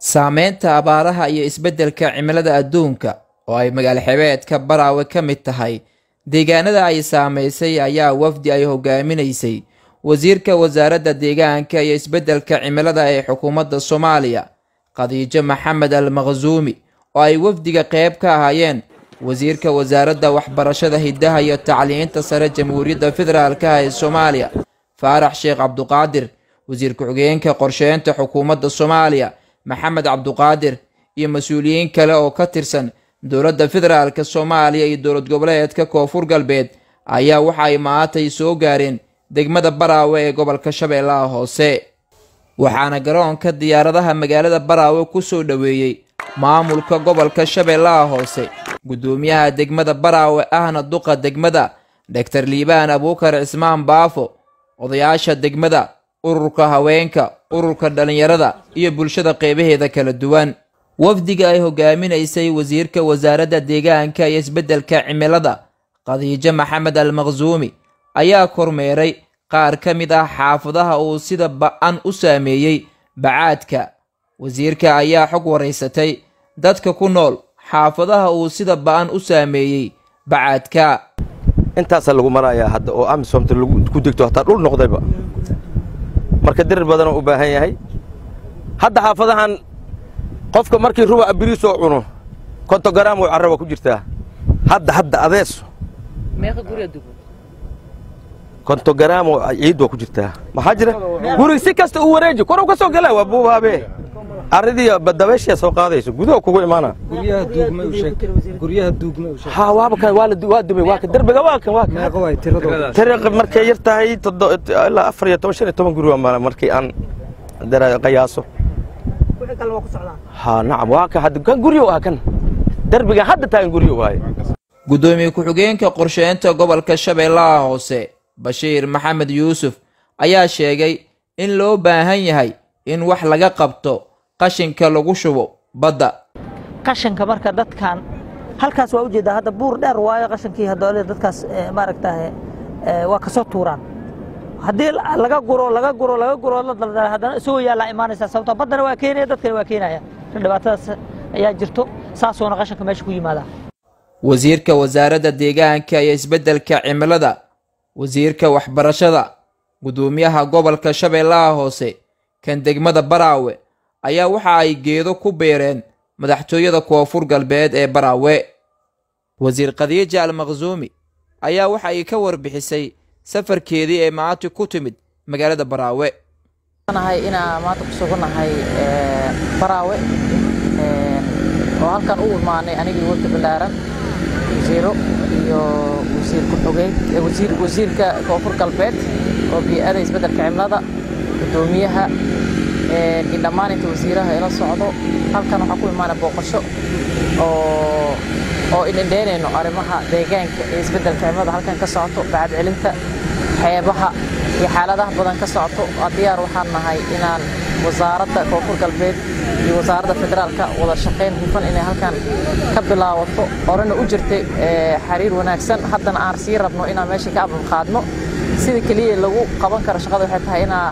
saameynta abaaraha iyo isbeddelka cimilada adduunka oo ay magaalo xebeedka baraawe ka mid tahay deegaanada ay saamaysay ayaa wafdi ay hogaaminaysay wasiirka wasaaradda deegaanka iyo isbeddelka cimilada ee xukuumadda soomaaliya khadiijo maxamed al makhsuumi oo ay wafdiga qayb ka ahaayeen wasiirka wasaaradda waxbarashada hiddaha iyo tacliinta sare jamhuuriyadda federaalka ee soomaaliya faarax sheekh cabduqaadir wasiir ku-xigeenka qorsheynta xukuumadda soomaaliya maxamed cabduqaadir iyo mas-uuliyiin kale oo ka tirsan dowladda federaalka soomaaliya iyo dowlad goboleedka koonfur galbeed ayaa waxa ay maantay soo gaareen degmada baraawe ee gobolka shabeellaha hoose waxaana garoonka diyaaradaha magaalada baraawe ku soo dhoweeyey maamulka gobolka shabeellaha hoose guddoomiyaha degmada baraawe ahna duqa degmada dhaktar liibaan abuukar cismaan baafo odayaasha degmada ururka haweenka ururka dhallinyarada iyo bulshada qeybaheeda kala duwan wafdiga ay hogaaminaysay wasiirka wasaaradda deegaanka iyo isbeddelka cimilada khadiijo maxamed al makhsuumi ayaa kormeeray qaar ka mid ah xaafadaha uu sida ba-an u saameeyey bacaadka wasiirka ayaa xog waraysatay dadka ku nool xaafadaha uu sida ba-an u saameeyey bacaadka intaasaa lagu marayaa hadda oo amisomta ku degto hataa dhul noqdayba marka dirir badanoo u baahan yahay hadda xaafadahan qofka markii ruba abiriisoo cuno kontogaram oo carra waa ku jirtaa hadda hadda adeeso kontogaram oo ciid waa ku jirtaa maxaa jira guri si kasta u wareeji korow ka soo gala waa buubaabe arridii dabeeshiyaa soo qaadayso gudaha kugu imaana ha waaba kan waa la waa dumay waa kan derbiga waa kan waa kan tariiq markay yar tahay ilaa afar iyo toban shan iyo toban guri waa markii aan qiyaaso ha nacam waa kan hadda kan guryo waa kan derbiga hadda taagan guryo waaye guddoomiye ku-xigeenka qorsheynta gobolka shabeellaha hoose bashiir maxamed yuusuf ayaa sheegay in loo baahan yahay in wax laga qabto qashinka lagu shubo badda qashinka marka dadkan halkaas waa ujeedaa hadda buur dheer waayo qashinkii hadoole dadkaas maaragtaa waa kasoo tuuraan haddii laga guro laga guro laga guro la daldala haddana isagoo yaallaa imaanaysaa sababtoo baddana waa keenaya dadkana waa keenaya dhibaatadaas ayaa jirto saasuuna qashinka meesha ku yimaadaa wasiirka wasaaradda deegaanka iyo isbeddelka cimilada wasiirka waxbarashada guddoomiyaha gobolka shabeellaha hoose kan degmada baraawe ayaa waxa ay geedo ku beereen madaxtooyada koonfur galbeed ee baraawe wasiir khadiija al makhsuumi ayaa waxa ay ka warbixisay safarkeedii ee maanta ku timid magaalada baraawe nahay inaa maanta ku sugannahay baraawe oo halkan u imaanay anigii wafdi ballaaran wasiiro iyo wasiir ku-xogeen wasiirka koonfur galbeed oo bii'ada isbeddelka cimilada guddoomiyaha iyo dhammaan inta wasiiraha ila socdo halkan waxaa ku imaana booqasho oo oo indhendheynayno arrimaha deegaanka iyo isbeddelka cimilada halkan ka socoto bacad celinta xeebaha iyo xaaladaha badan ka socoto diyaar waxaan nahay inaan wasaaradda koonfur galbeed iyo wasaaradda federaalka wada shaqayn hufan inay halkan ka bilaawato horena u jirtay xiriir wanaagsan haddana aan sii rabno inaan meesha ka ababqaadno sida keliya lagu qaban karo shaqada waxay tahay inaa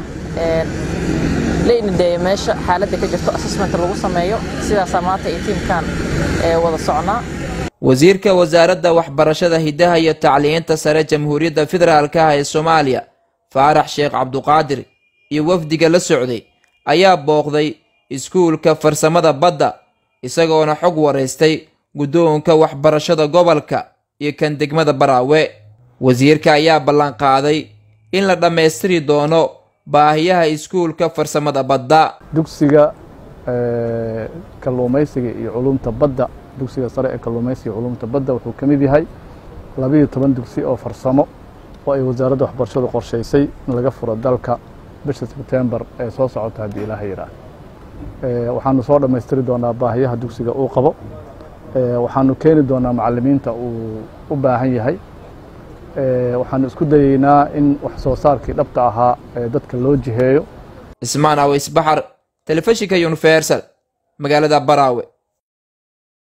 la indhendheeyo meesha xaaladda ka jirto assessment lagu sameeyo sidaasaa maanta iyo tiimkan wada socnaa wasiirka wasaaradda waxbarashada hiddaha iyo tacliinta sare jamhuuriyadda federaalka ah ee soomaaliya faarax sheekh cabduqaadir iyo wafdiga la socday ayaa booqday iskuulka farsamada badda isagoona xog waraystay guddoonka waxbarashada gobolka iyo kan degmada baraawe wasiirka ayaa ballanqaaday in la dhammaystiri doono baahiyaha iskuulka farsamada badda dugsiga kalluumaysiga iyo culumta badda dugsiga sare ee kalluumaysiga iyo culumta badda wuxuu ka mid yahay labiiyo toban dugsi oo farsamo oo ay wasaaradda waxbarashadu qorshaysay in laga furo dalka bisha sebtembar ee soo socota haddii ilaaha yidhaah waxaanu soo dhammaystiri doonaa baahiyaha dugsiga uu qabo waxaanu keeni doonaa macalimiinta uu u baahan yahay waxaanu isku dayeynaa in wax soo saarkii dhabta ahaa ee dadka loo jiheeyo ismaan aweysbaxar telefishinka universal magaalada baraawe